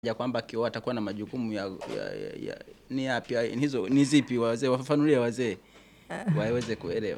ya kwamba akioa atakuwa na majukumu ya, ya, ya, ya ni yapi hizo ni zipi wazee wafafanulie wazee waweze kuelewa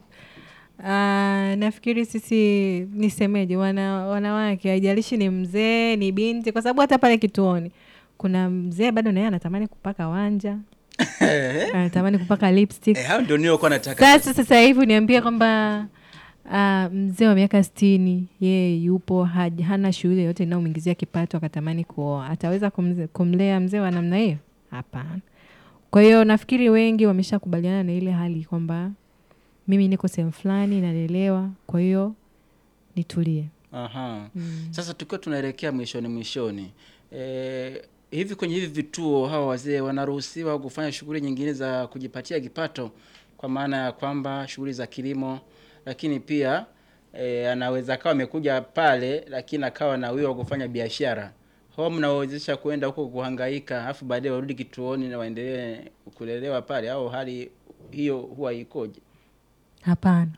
Ah, nafikiri sisi nisemeje, wana, wanawake haijalishi ni mzee ni binti, kwa sababu hata pale kituoni kuna mzee bado naye anatamani kupaka wanja, anatamani kupaka lipstick. eh, hao ndio niliokuwa nataka Sasa sasa hivi niambie kwamba ah, mzee wa miaka sitini yeye yupo haj- hana shughuli yoyote inayomwingizia kipato akatamani kuoa, ataweza kumze- kumlea mzee wa namna hiyo? Hapana. Kwa hiyo nafikiri wengi wameshakubaliana na ile hali kwamba mimi niko sehemu fulani nalelewa, kwa hiyo nitulie. Aha. Sasa tukiwa tunaelekea mwishoni mwishoni, e, hivi kwenye hivi vituo hawa wazee wanaruhusiwa kufanya shughuli nyingine za kujipatia kipato, kwa maana ya kwamba shughuli za kilimo, lakini pia e, anaweza akawa amekuja pale, lakini akawa na wio wa kufanya biashara. Hao mnawawezesha kuenda huko kuhangaika, alafu baadaye warudi kituoni na waendelee kulelewa pale, au hali hiyo huwa ikoje? Hapana.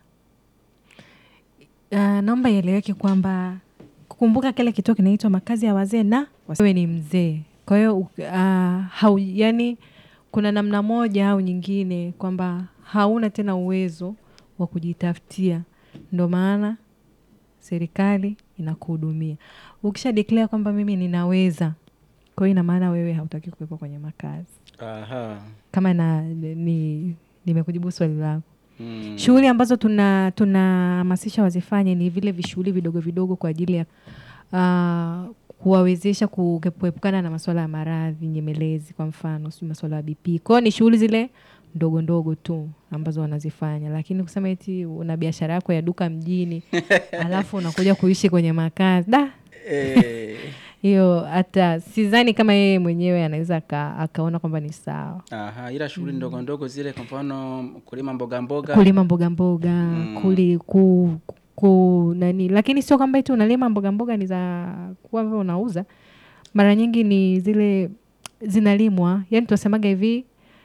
Uh, naomba ieleweke kwamba kukumbuka kile kituo kinaitwa makazi ya wazee na wazee. Wewe ni mzee, kwa hiyo uh, hau, yani kuna namna moja au nyingine kwamba hauna tena uwezo wa kujitafutia, ndo maana serikali inakuhudumia. Ukisha declare kwamba mimi ninaweza, kwa hiyo ina maana wewe hautaki kuwepo kwenye makazi. Aha. Kama na ni nimekujibu swali lako. Mm. Shughuli ambazo tuna tunahamasisha wazifanye ni vile vishughuli vidogo vidogo kwa ajili ya uh, kuwawezesha ku- kuepukana na masuala ya maradhi nyemelezi, kwa mfano sijui masuala ya BP. Kwa hiyo ni shughuli zile ndogo ndogo tu ambazo wanazifanya, lakini kusema eti una biashara yako ya duka mjini alafu unakuja kuishi kwenye makazi da, Eh, hiyo hata sidhani kama yeye mwenyewe anaweza aka, akaona kwamba ni sawa. Aha, ila shughuli ndogo ndogo zile, kwa mfano kulima mboga mboga. kulima mboga mboga kuli, ku, ku nani, lakini sio kwamba eti unalima mboga mboga ni za kuwa wewe unauza. Mara nyingi ni zile zinalimwa, yani tunasemaga hivi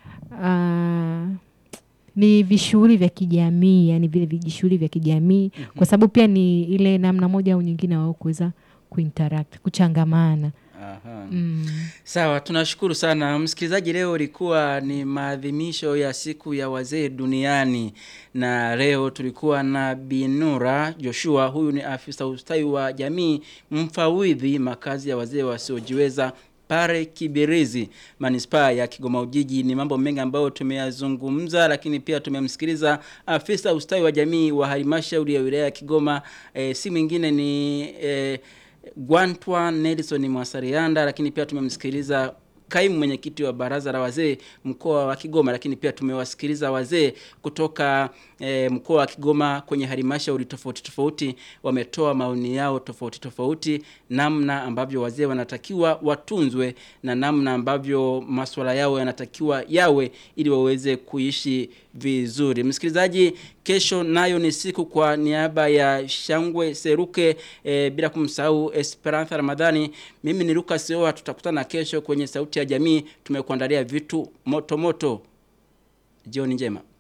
ah, ni vishughuli vya kijamii, yani vile vijishughuli vya kijamii, kwa sababu pia ni ile namna moja au nyingine wao kuweza kuinteract, kuchangamana. Aha. Mm. Sawa, tunashukuru sana msikilizaji. Leo ilikuwa ni maadhimisho ya siku ya wazee duniani, na leo tulikuwa na Binura Joshua. Huyu ni afisa ustawi wa jamii mfawidhi makazi ya wazee wasiojiweza pale Kibirizi, manispaa ya Kigoma Ujiji. Ni mambo mengi ambayo tumeyazungumza, lakini pia tumemsikiliza afisa ustawi wa jamii wa halmashauri ya wilaya ya Kigoma. E, si mwingine ni e, Gwantwa Nelson Mwasarianda, lakini pia tumemsikiliza kaimu mwenyekiti wa baraza la wazee mkoa wa Kigoma, lakini pia tumewasikiliza wazee kutoka e, mkoa wa Kigoma kwenye halmashauri tofauti tofauti, wametoa maoni yao tofauti tofauti, namna ambavyo wazee wanatakiwa watunzwe na namna ambavyo masuala yao yanatakiwa yawe ili waweze kuishi vizuri. Msikilizaji, kesho nayo ni siku kwa niaba ya Shangwe Seruke e, bila kumsahau Esperanza Ramadhani. Mimi ni Lucas Oa, tutakutana kesho kwenye Sauti ya Jamii. Tumekuandalia vitu moto moto. Jioni njema.